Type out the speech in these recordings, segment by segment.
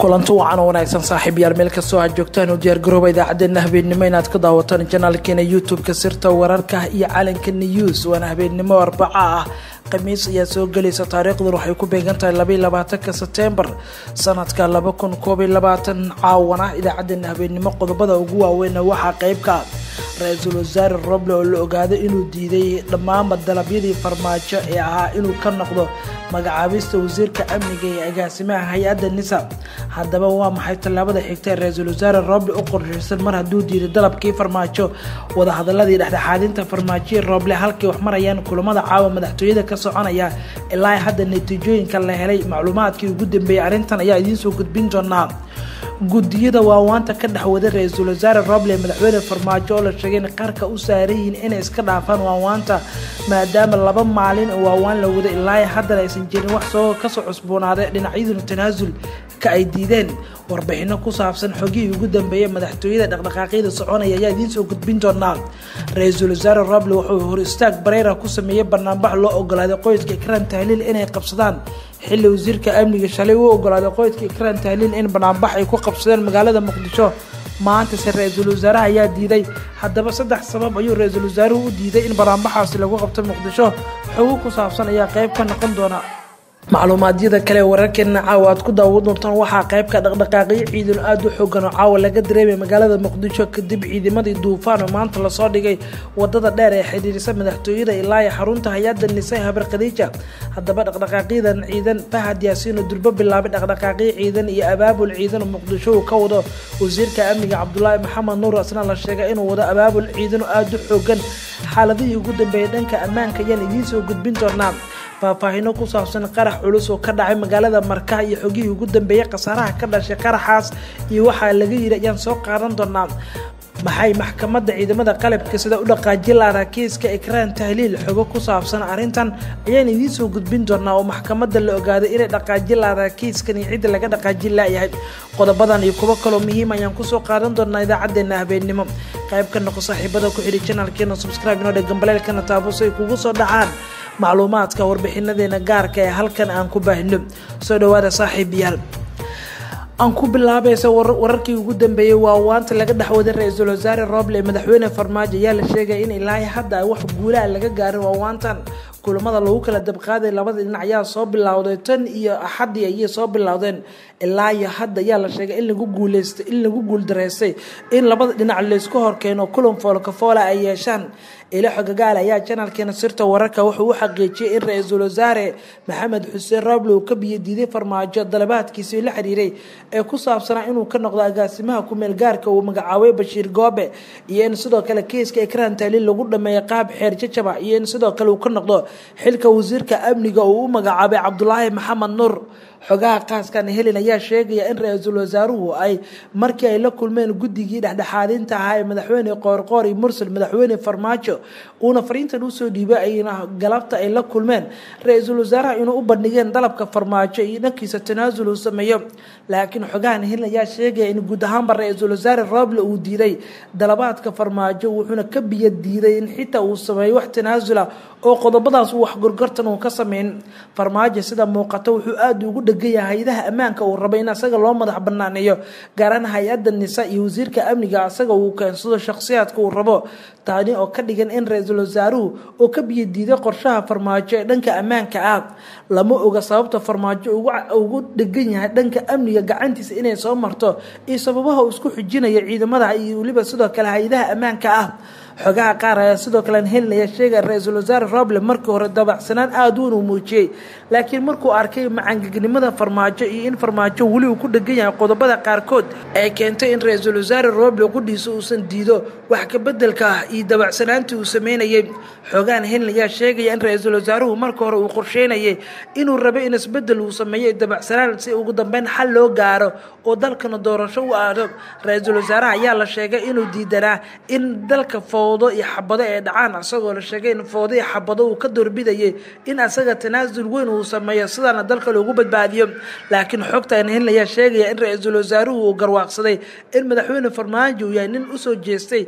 kulanti wacan oo wanaagsan saaxiib yaal meel kastoo aad joogtaan u diyaargarooba idaacadeena habeennimo inaad ka daawataan janaalkeena youtube-ka sirta wararka iyo calanka news waana habeennimo arbaca ah khamiis ayaa soo gelaysa taariikhdan waxay ku beegan tahay labaiy labaatanka setembar sanadka laba kun koob iyo labaatan caawana idaacadeena habeennimo qodobada ugu waaweyn waxaa qeybka ra-iisul wasaare roble oo la ogaaday inuu diiday dhammaanba dalabyadii farmaajo ee ahaa inuu ka noqdo magacaabista wasiirka amniga ee agaasimaha hay-adda nisa haddaba waa maxay tallaabada xigta ee ra-iisul wasaare roble u qorshaysan mar hadduu diiday dalabkii farmaajo wadahadaladii dhexdhexaadinta farmaajoyi roble halkii wax marayaan kulamada caawa madaxtooyada ka soconaya ilaa hadda natiijooyinka la helay macluumaadkii ugu dambeeyey arrintan ayaa idiinsoo gudbin doonaa gudiyada waawaanta ka dhexwada ra-iisul wasaare roble madaxweyne farmaajo oo la sheegay in qarka u saaran yihiin inay iska dhaafaan waawaanta maadaama laba maalin oo waawaan la wada ilaa haddana aysan jirin wax soo kasoo cusboonaaday dhinacyaduna tanaasulka ay diideen warbixino ku saabsan xogihii ugu dambeeyey madaxtooyada dhaqdhaqaaqyada soconaya ayaa idiin soo gudbin doonaa ra-iisul wasaare roble wuxuu hor istaag bareera ku sameeyey banaanbax loo ogolaaday qoyska ikran tahliil inay qabsadaan xilli wasiirka amniga shalay u ogolaaday qoyska ikran tahliil in banaanbax ay ku qabsadeen magaalada muqdisho maantase ra-iisul wasaaraha ayaa diiday haddaba saddex sabab ayuu ra-iisul wasaaruhu u diiday in banaanbaxaasi lagu qabto muqdisho xogo ku saabsan ayaa qeyb ka noqon doona macluumaadyada kale wararkeena caawa aad ku daawan doontaan waxaa qeybka dhaqdhaqaaqyo ciidan aada u xoogan oo caawa laga dareemay magaalada muqdisho kadib ciidamadii duufaan oo maanta lasoo dhigay wadada dheer ee xidhiirisa madaxtooyada ilaa iyo xarunta hay-adda nise habar khadiija haddaba dhaqdhaqaaqyadan ciidan fahad yaasiin oo durbo bilaabay dhaqdhaqaaqyo ciidan iyo abaabul ciidan oo muqdisho uu ka wado wasiirka amniga cabdulaahi maxamed nuur asna la sheegay inuu wado abaabul ciidan oo aada u xoogan xaaladihii ugu dambeeyay dhanka ammaanka ayaan idiin soo gudbin doonaa faahfaahino ku saabsan qarax culus oo ka dhacay magaalada marka iyo xogihii ugu dambeeyey khasaaraha ka dhashay qaraxaas iyo waxaa laga yidhi ayaan soo qaadan doonaa maxay maxkamadda ciidamada qalabka sida u dhaqaajin lahaa kiiska ikraan tahliil xogo ku saabsan arrintan ayaan idiin soo gudbin doonaa oo maxkamadda la ogaaday inay dhaqaajin lahaa kiiskan iyo cidda laga dhaqaajin laayahay qodobadan iyo kuwo kaloo muhiim ayaan kusoo qaadan doonaa idaacadeena habeennimo qayb ka noqo saaxiibada ku xidhi janaalkeena subscribe inoo dheggan baleelkana taabo si ay kugu soo dhacaan macluumaadka warbixinadeena gaarka ee halkan aan ku baahino soo dhawaada saaxiibayaal aan ku bilaabaysa wararkii ugu dambeeyey waa waanta laga dhexwaday ra-iisul wasaare roble madaxweyne farmaajo ayaa la sheegaya in ilaa hadda wax guulaha laga gaarin waawaantan kulamada lagu kala dabqaaday labada dhinac ayaa soo bilowday tan iyo axadii ayay soo bilowdeen ilaa iyo hadda ayaa la sheegay in lagu guuleystay in lagu guuldareystay in labada dhinac laysku horkeeno kulan foolkafoola ay yeeshaan ilo xogagaal ayaa janaalkeena sirta wararka wuxuu u xaqiijiyey in ra-iisul wasaare maxamed xuseen roble uu ka biyadiiday farmaajo dalabaadkiisii la xiriiray ee ku saabsanaa inuu ka noqdo agaasimaha kumeel gaarka uu magacaabay bashiir goobe iyo in sidoo kale kiiska ikraan taaliil lagu dhameeyo qaab xeer jajaba iyo in sidoo kale uu ka noqdo xilka wasiirka amniga uu u magacaabay cabdulaahi maxamed nuur xogaha qaaskan helin ayaa sheegaya in ra-iisul wasaaruhu ay markii ay la kulmeen guddigii dhexdhexaadinta ahaa ee madaxweyne qoorqoor iyo mursal madaxweyne farmaajo uuna fariintan usoo dhiibay ayna galabta ay la kulmeen ra-iisul wasaaraha inuu u bandhigeen dalabka farmaajo iyo dhankiisa tanaasul uu sameeyo laakiin xogahan helin ayaa sheegaya in guud ahaanba ra-iisul wasaare roble uu diiday dalabaadka farmaajo wuxuuna ka biyo diiday in xitaa uu sameeyo wax tanaasula oo qodobadaas uu wax gorgortan uu ka sameyn farmaajo sida muuqata wuxuu aada ugu dhegaya hay-adaha ammaanka uu rabay in asaga loo madax banaaneeyo gaaraan hay-adda nisa iyo wasiirka amniga asaga uu keensado shakhsiyaadka uu rabo taani oo ka dhigan in ra-iisul wasaaruhu oo ka biyo diiday qorshaha farmaajo ee dhanka ammaanka ah lama oga sababta farmaajo ugu dhegan yahay dhanka amniga gacantiisa inay soo marto iyo sababaha uu isku xujinayo ciidamada iyo weliba sidoo kale hay-adaha ammaanka ah xogaha qaar ayaa sidoo kale helinaya sheegaya ra-iisul wasaare roble markii hore dabacsanaan aada uun uu muujiyey laakiin markuu arkay macangegnimada farmaajo iyo in farmaajo weli uu ku dhegan yahay qodobada qaarkood ay keentay in ra-iisul wasaare roble qudhiisa uusan diido wax kabedelka ah iyo dabacsanaantii uu sameynayay xogahan helin ayaa sheegaya in ra-iisul wasaaruhu marka hore uu qorsheynayay inuu rabay in isbedel uu sameeyo dabacsanaan si ugu dambeyn xal loo gaaro oo dalkana doorasho u aado ra-iisul wasaaraha ayaa la sheegay inuu diidanaa in dalka fowdo iyo xabado ay dhacaan asagoo la sheegay in fowdo iyo xabado uu ka doorbidayay in asaga tanaasul weyn uu sameeyo sidaana dalka loogu badbaadiyo laakiin xogtan helin ayaa sheegaya in ra-iisul wasaaruhu uu garwaaqsaday in madaxweyne farmaajo uu yahay nin usoo jeestay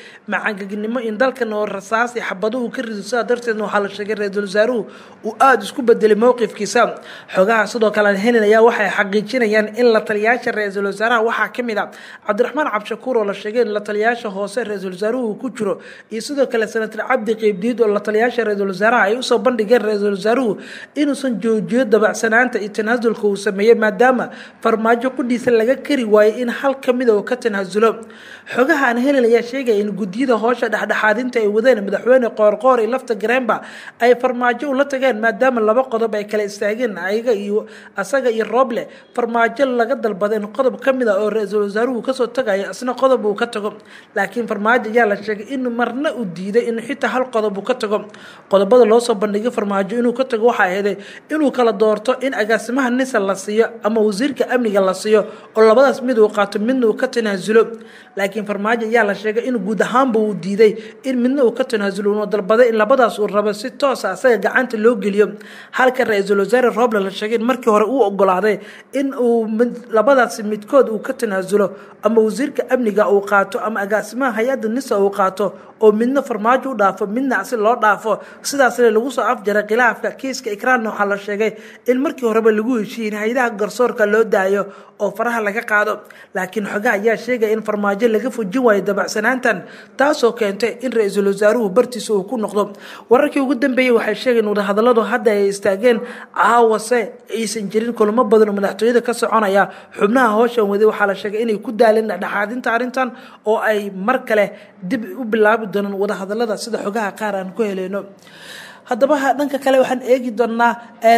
macangagnimo in dalkan oo rasaas iyo xabaduhu ka rido sidaa darteedna waxaa la sheegay ra-iisul wasaaruhu uu aada isku bedelay mowqifkiisa xogaha sidoo kale aan helin ayaa waxay xaqiijinayaan in la taliyaasha ra-iisul wasaaraha waxaa ka mid a cabdiraxmaan cabdishakuur oo la sheegay in la taliyaasha hoose ra-iisul wasaaruhu uu ku jiro iyo sidoo kale senator cabdi qeybdiid oo la taliyaasha ra-iisul wasaaraha ay usoo bandhigeen ra-iisul wasaaruhu inuusan joojiyo dabacsanaanta iyo tanaasulka uu sameeyey maadaama farmaajo qudhiisa laga kari waayey in hal ka mida uu ka tanaasulo xogaha aan helin ayaa sheegaya in guddiyada hoosha dhexdhexaadinta ay wadeen madaxweyne qoorqoor iyo lafta gareenba ay farmaajo ula tageen maadaama laba qodob ay kala istaageen ayaga iyo asaga iyo rooble farmaajo laga dalbada in qodob ka mid a oo ra-iisul wasaaruhu kasoo tagayo isna qodob uu ka tago laakiin farmaajo ayaa la sheegay in marna uu diiday in xitaa hal qodob uu ka tago qodobada loosoo bandhigay farmaajo inuu ka tago waxaa ahday inuu kala doorto in agaasimaha nisa la siiyo ama wasiirka amniga la siiyo oo labadaas mid uu qaato midna uu ka tanaasulo laakiin farmaajo ayaa la sheegay in guud ahaanba uu diiday in midna uu ka tanaasulo uuna dalbaday in labadaas uu rabo si toosa asaga gacanta loo geliyo halka ra-iisul wasaare roble la sheegay in markii hore uu ogolaaday in uu labadaasi midkood uu ka tanaasulo ama wasiirka amniga uu qaato ama agaasimaha hay-adda nisa uu qaato oo midna farmaajo u dhaafo midna si loo dhaafo sidaasna lagu soo afjaray khilaafka kiiska ikraanna waxaa la sheegay in markii horeba lagu heshiiyey in hay-adaha garsoorka loo daayo oo faraha laga qaado laakiin xogaha ayaa sheegaya in farmaajo laga fujin waayo dabacsanaantan taasoo keentay in ra-iisul wasaaruhu bartiisa uu ku noqdo wararkii ugu dambeeyey waxay sheegeen wadahadaladu hadda ay istaageen caawase aysan jirin kulamo badan oo madaxtooyada ka soconaya xubnaha hooshan waday waxaa la sheegay inay ku daaleen dhexdhexaadinta arrintan oo ay mar kale dib u bilaabi doonaan wadahadalada sida xogaha qaar aan ku heleyno haddaba dhanka kale waxaan eegi doonaa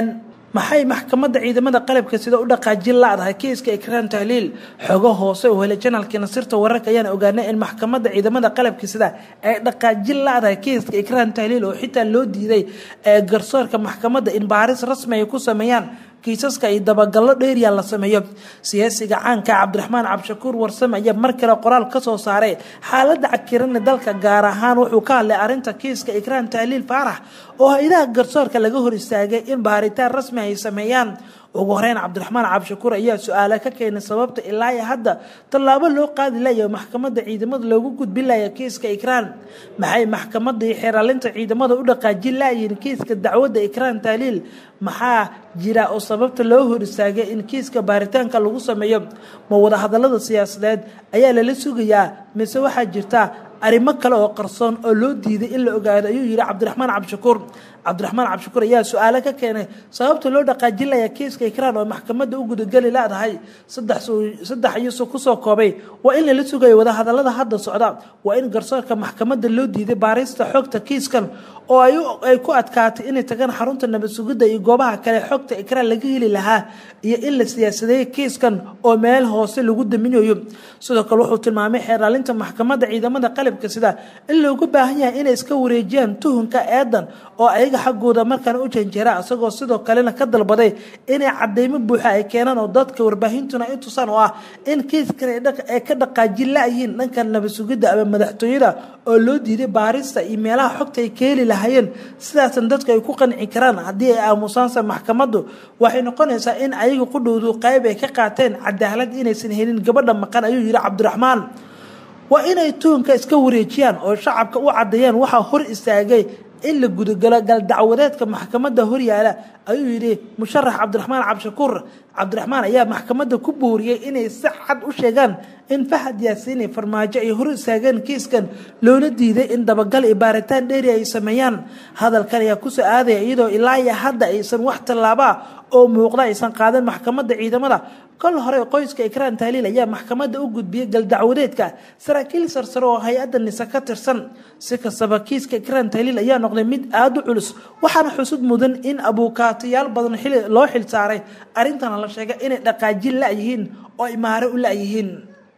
maxay maxkamadda ciidamada qalabka sida u dhaqaajin la-dahay kiiska ikraan tahliil xogo hoose oo helay janalkii nasirta wararka ayaan ogaanay in maxkamadda ciidamada qalabka sida ay dhaqaajin la-dahay kiiska ikraan tahliil oo xitaa loo diiday garsoorka maxkamadda in baaris rasmi ay ku sameeyaan kiisaska iyo dabagallo dheeriya la sameeyo siyaasiga caanka cabdiraxmaan cabdishakuur warsame ayaa mar kale qoraal ka soo saaray xaaladda cakirana dalka gaar ahaan wuxuu ka hadlay arrinta kiiska ikraan tahliil faarax oo hay-adaha garsoorka laga hor istaagay in baaritaan rasmi ay sameeyaan ugu horeyn cabdiraxmaan cabdishakuur ayaa su-aala ka keenay sababta ilaa iyo hadda tallaabo loo qaadi layo maxkamadda ciidamada loogu gudbin laya kiiska ikraan maxay maxkamadda iyo xeeralinta ciidamada u dhaqaajin layiin kiiska dacwadda ikraan tahliil maxaa jira oo sababta loo hor istaagay in kiiska baaritaanka lagu sameeyo ma wadahadalada siyaasadeed ayaa lala sugayaa mise waxaa jirta arrimo kale oo qarsoon oo loo diiday in la ogaado ayuu yihi cabdiraxmaan cabdishakuur cabdiraxmaan cabdishakuur ayaa su-aalo ka keenay sababta loo dhaqaajin laya kiiska ikraan oo maxkamadda u gudageli laadahay saddex ayuusu kusoo koobay waa in lala sugayo wadahadalada hadda socda waa in garsoorka maxkamadda loo diiday baarista xogta kiiskan oo ay ku adkaatay inay tagaan xarunta nabad sugidda iyo goobaha kale xogta ikraan laga heli lahaa iyo in la siyaasadeeyay kiiskan oo meel hoose lagu daminayo sidoo kale wuxuu tilmaamay xeeraalinta maxkamadda ciidamada qalabka sida in loogu baahan yahay inay iska wareejiyaan tuhunka eedan oo ayaga xaggooda markaan u janjeera isagoo sidoo kalena ka dalbaday inay cadeymo buuxa ay keenaan oo dadka warbaahintuna i tusaan oo ah in kiiskan ay ka dhaqaajin la-yiin dhanka nabad sugidda ama madaxtooyada oo loo diiday baarista iyo meelaha xogta ay ka heli lahayeen sidaasna dadka ay ku qanci karaan haddii ay aamusaansa maxkamaddu waxay noqonaysaa in ayaga qudhowdu qayb ay ka qaateen cadaalad inaysan helin gabadha maqan ayuu yihi cabdiraxmaan waa inay tuhunka iska wareejiyaan oo shacabka u caddeeyaan waxaa hor istaagay in la gudagalo galdacwadeedka maxkamadda horyaala ayuu yidhi musharax cabdiraxmaan cabdishakuur cabdiraxmaan ayaa maxkamadda ku booriyey inay si cad u sheegaan in fahad yaasiini farmaajo ay hor istaageen kiiskan loona diiday in dabagal iyo baaritaan dheeri ay sameeyaan hadalkan ayaa kusoo aadaya iyadoo ilaa iyo hadda aysan wax tallaabaa oo muuqda aysan qaadan maxkamadda ciidamada kol hore qoyska ikraan tahliil ayaa maxkamadda u gudbiyey galdacwadeedka saraakiil sarsare oo hay-adda nise ka tirsan si kastaba kiiska ikraan tahliil ayaa noqday mid aada u culus waxaana xusud mudan in abuukaatayaal badan loo xil saaray arrintana la sheegay inay dhaqaajin la-yihiin oo imaare u la-yihiin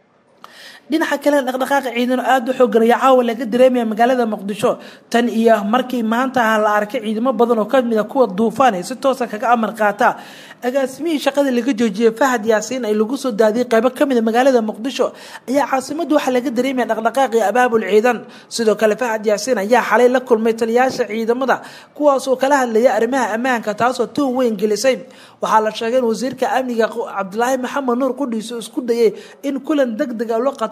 dhinaca kale dhaqdhaqaaqa ciidano aada u xoogan ayaa caawa laga dareemaya magaalada muqdisho tan iyo markii maanta la arkay ciidamo badan oo kamid a kuwa duufaan ee si toosa kaga amar qaata agaasimihii shaqada laga joojiyey fahad yaasiin ay lagu soo daadiyey qaybo kamid a magaalada muqdisho ayaa caasimada waxaa laga dareemaya dhaqdhaqaaqii abaabul ciidan sidoo kale fahad yaasiin ayaa xalay la kulmay taliyaasha ciidamada kuwaasoo kala hadlayay arrimaha ammaanka taasoo tuhun weyn gelisay waxaa la sheegay in wasiirka amniga cabdilaahi maxamed nuur qudhiiso isku dayay in kulan deg deg a loo qato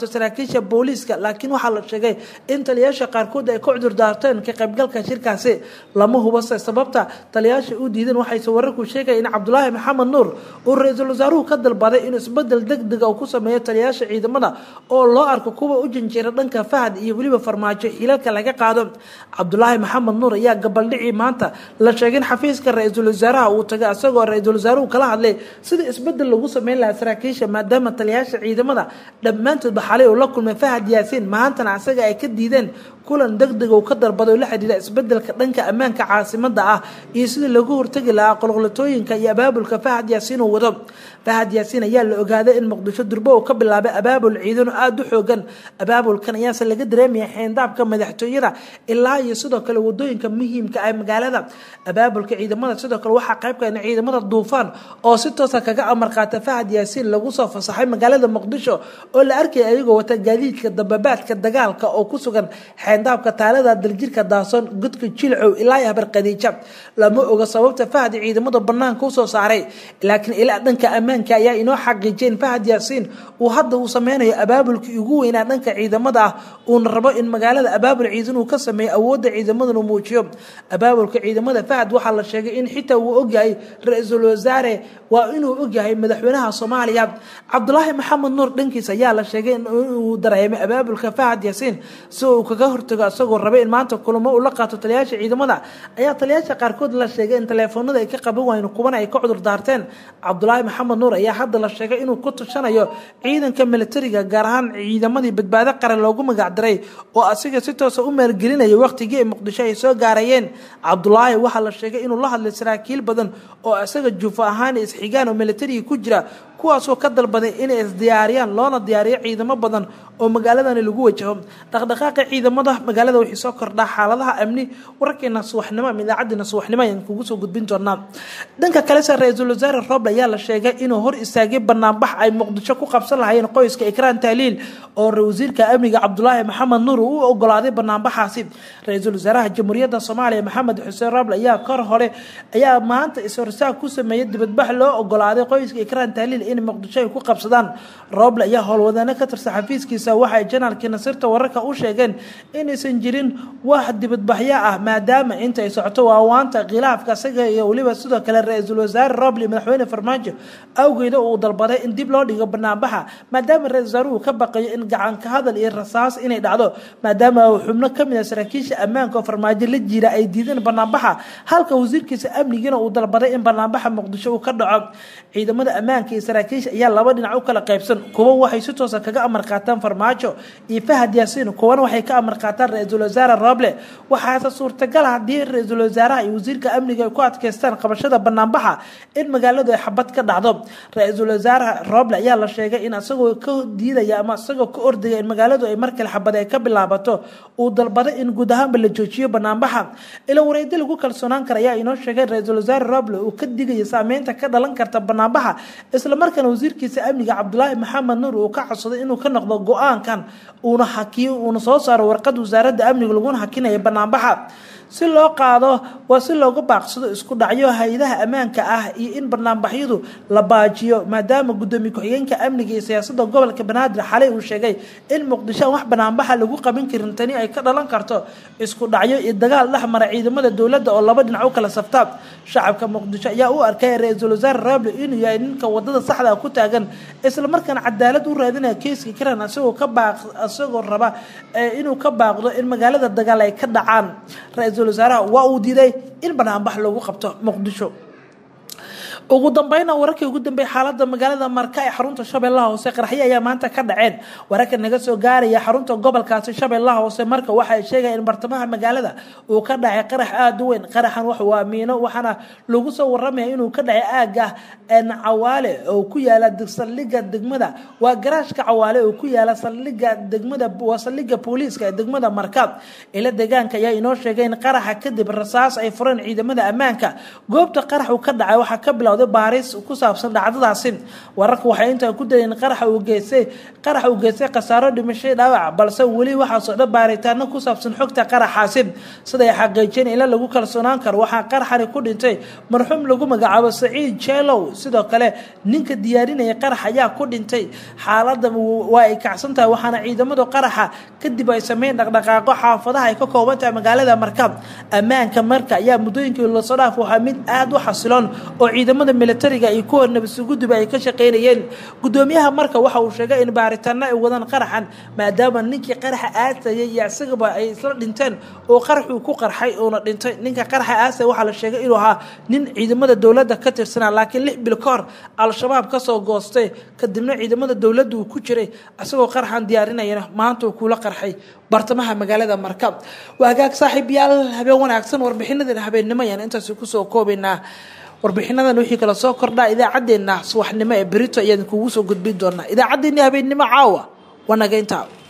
qaato saraakiisha booliiska laakiin waxaa la sheegay in taliyayaasha qaarkood ay ka cudur daarteen ka qaybgalka shirkaasi lama hubase sababta taliyayaasha u diideen waxayse wararku sheegaya in cabdulaahi maxamed nuur uu ra-iisul wasaaruhu ka dalbaday inuu isbedel degdega uu ku sameeyo taliyayaasha ciidamada oo loo arko kuwa u janjeera dhanka fahad iyo weliba farmaajo xilalka laga qaado cabdulaahi maxamed nuur ayaa gabaldhicii maanta la sheegay in xafiiska ra-iisul wasaaraha uu tagay isagoo ra-iisul wasaaruhu kala hadlay sida isbedel lagu sameyn lahaa saraakiisha maadaama taliyayaasha ciidamada dhammaantoodba xalay uu la kulmay fahad yaasiin maantana asaga ay ka diideen kulan degdeg uu ka dalbado oo la xidhiira isbedelka dhanka ammaanka caasimada ah iyo sidii lagu hortegi lahaa qolqolatooyinka iyo abaabulka fahad yaasiin uu wado fahad yaasiin ayaa la ogaaday in muqdisho durbo uu ka bilaabay abaabul ciidan oo aada u xoogan abaabulkan ayaase laga dareemaya xeendaabka madaxtooyada ilaa iyo sidoo kale wadooyinka muhiimka ah magaalada abaabulka ciidamada sidoo kale waxaa qaybka in ciidamada duufaan oo si toosa kaga amar qaata fahad yaasiin lagu soo fasaxay magaalada muqdisho oo la arkaya ayagoo wata gaadiidka dababaadka dagaalka oo ku sugan xeendaabka taalada daljirka daason godka jilcow ilaa iyo habar khadiija lama oga sababta fahad ciidamada banaanka usoo saaray laakiin ilaa dhanka ammaanka ayaa inoo xaqiijiyay in fahad yaasiin uu hadda uu sameynayo abaabulkii ugu weynaa dhanka ciidamada ah uuna rabo in magaalada abaabul ciidan uu ka sameeyo awoodda ciidamadan uu muujiyo abaabulka ciidamada fahad waxaa la sheegay in xitaa uu ogyahay ra-iisul wasaare waa inuu ogyahay madaxweynaha soomaaliya cabdulaahi maxamed nuur dhankiis ayaa la sheegay inuu dareemay abaabulka fahad yaasiin si uu kaga hortago isagoo rabay in maanta kulamo uu la qaato taliyayaasha ciidamada ayaa taliyayaasha qaarkood la sheegay in taleefoonada ay ka qaban waayeen kuwana ay ka cudur daarteen cabdulaahi maxamed nuur ayaa hadda la sheegay inuu ku tushanayo ciidanka militariga gaar ahaan ciidamadii badbaado qaran loogu magacdaray oo asiga si toosa u maalgelinaya waqtigii ay muqdisho ay soo gaarayeen cabdulaahi waxaa la sheegay inuu la hadlay saraakiil badan oo isaga juufo ahaan isxigaan oo militariga ku jira kuwaasoo ka dalbaday inay isdiyaariyaan loona diyaariyo ciidamo badan oo magaaladani lagu wajaho dhaqdhaqaaqa ciidamada magaalada waxay soo kordhaa xaaladaha amni wararkeena subaxnimo ama idaacaddeena subaxnimo ayaan kugu soo gudbin doonaa dhanka kalese ra-iisul wasaare roble ayaa la sheegay inuu hor istaagay banaanbax ay muqdisho ku qabsan lahayeen qoyska ikraan tahliil oo wasiirka amniga cabdulaahi maxamed nuur uu u ogolaaday banaanbaxaasi ra-iisul wasaaraha jamhuuriyadda soomaaliya maxamed xuseen roble ayaa kor hore ayaa maanta is-horsaag ku sameeyay dibadbax loo ogolaaday qoyska ikraan tahliil in muqdisho ay ku qabsadaan roble ayaa howlwadaano ka tirsan xafiiskiisa waxay janaalkii nasirta wararka u sheegeen inaysan jirin wax dibadbaxyo ah maadaama inta ay socoto waawaanta khilaafka isaga iyo weliba sidoo kale ra-iisul wasaare roble madaxweyne farmaajo awgeeda uu dalbaday in dib loo dhigo banaanbaxa maadaama ra-isul wasaaruhu ka baqayo in gacanka hadal iyo rasaas inay dhacdo maadaama xubno kamid a saraakiisha ammaanka oo farmaajo la jira ay diideen banaanbaxa halka wasiirkiisa amnigina uu dalbaday in banaanbaxa muqdisho uu ka dhaco ciidamada ammaanka iyo saraakiisha ayaa laba dhinac u kala qaybsan kuwa waxay si toosa kaga amar qaataan farmaajo iyo fahad yaasiin kuwana waxay ka amar qaataan ra-iisul wasaare roble waxaase suurtagal haddii ra-iisul wasaaraha iyo wasiirka amniga ay ku adkeystaan qabashada banaanbaxa in magaaladu ay xabad ka dhacdo ra-iisul wasaare roble ayaa la sheegay in isagoo ka diidaya ama isagoo ka ordaya in magaaladu ay markale xabad ay ka bilaabato uu dalbaday in guud ahaanba la joojiyo banaanbaxa ila wareydi lagu kalsoonaan kara ayaa inoo sheegay ra-iisul wasaare roble uu ka digaya saameynta ka dhalan karta banaanbaxa islamarkaana wasiirkiisa amniga cabdulaahi maxamed nuur uu ka codsaday inuu ka noqdo go-aankan uuna hakiyo uuna soo saaro warqad wasaaradda amniga laguna hakinaya banaanbaxa si loo qaado waa si looga baaqsado isku dhacyo hay-adaha ammaanka ah iyo in banaanbaxyadu la baajiyo maadaama gudoomiye ku-xigeenka amniga iyo siyaasada gobolka banaadir xalay uu sheegay in muqdisho aan wax banaanbaxa lagu qaban karin tani ay ka dhalan karto isku dhacyo iyo dagaal dhex mara ciidamada dowladda oo laba dhinac u kala saftaan shacabka muqdisho ayaa u arkay ra-iisul wasaare roble inuu yahay ninka wadada saxda ku taagan islamarkaana cadaalad u raadinaya keiska karan isagoo ka baaq isagoo raba inuu ka baaqdo in magaalada dagaal ay ka dhacaan ra-iisul wasaaraha waa uu diiday in banaanbax loogu qabto muqdisho ugu dambeyna wararkii ugu dambeeyay xaalada magaalada marka ee xarunta shabeellaha hoose qaraxyo ayaa maanta ka dhaceen wararka naga soo gaaraya xarunta gobolkaasi shabeellaha hoose marka waxay sheegayaan in bartamaha magaalada uu ka dhacay qarax aada u weyn qaraxan wax waa miino waxaana lagu soo waramaya inuu ka dhacay aaga cawaale oo ku yaala saldhiga degmada waa garaashka cawaale oo ku yaala saldhiga degmada waa saldhiga booliiska ee degmada markaad ila deegaanka ayaa inoo sheegay in qaraxa kadib rasaas ay fureen ciidamada ammaanka goobta qarax uu ka dhacay waxaa ka bilowday bilowday baaris ku saabsan dhacdadaasi wararka waxay intaa ku daleen qaraxa uu geystay qaraxa uu geystay khasaaro dhimashay dhaawac balse weli waxaa socda baaritaano ku saabsan xogta qaraxaasi siday xaqiijiyeen ila lagu kalsoonaan karo waxaa qaraxani ku dhintay marxuum lagu magacaabo saciid jeelow sidoo kale ninka diyaarinaya qarax ayaa ku dhintay xaalada waa ay kacsan tahay waxaana ciidamadu qaraxa kadib ay sameyn dhaqdhaqaaqo xaafadaha ay ka kooban tahay magaalada marka ammaanka marka ayaa muddooyinkii lasoo dhaaf waxaa mid aada u xasiloon oo ciidamada militariga iyo kuwa nabadsuguduba ay ka shaqeynayeen gudoomiyaha marka waxa uu sheegay in baaritaano ay wadaan qaraxan maadaama ninkii qaraxa aasayay iyo isagaba ay isla dhinteen oo qaraxuu ku qarxay uuna dhintay ninka qaraxa aasaya waxaa la sheegay inuu ahaa nin ciidamada dowladda ka tirsanaa laakiin lix bil ka hor al-shabaab kasoo goostay kadibna ciidamada dowladda uu ku jiray isagoo qaraxan diyaarinayana maanta uu kula qarxay bartamaha magaalada marka waa hagaag saaxiibyaal habeen wanaagsan warbixinadan habeennimo ayaan intaasi kusoo koobaynaa warbixinadan wixii kala soo kordhaa idaacaddeenna subaxnimo ee berito ayaan kugu soo gudbin doonaa idaacaddeenni habeennimo caawa waa naga intaa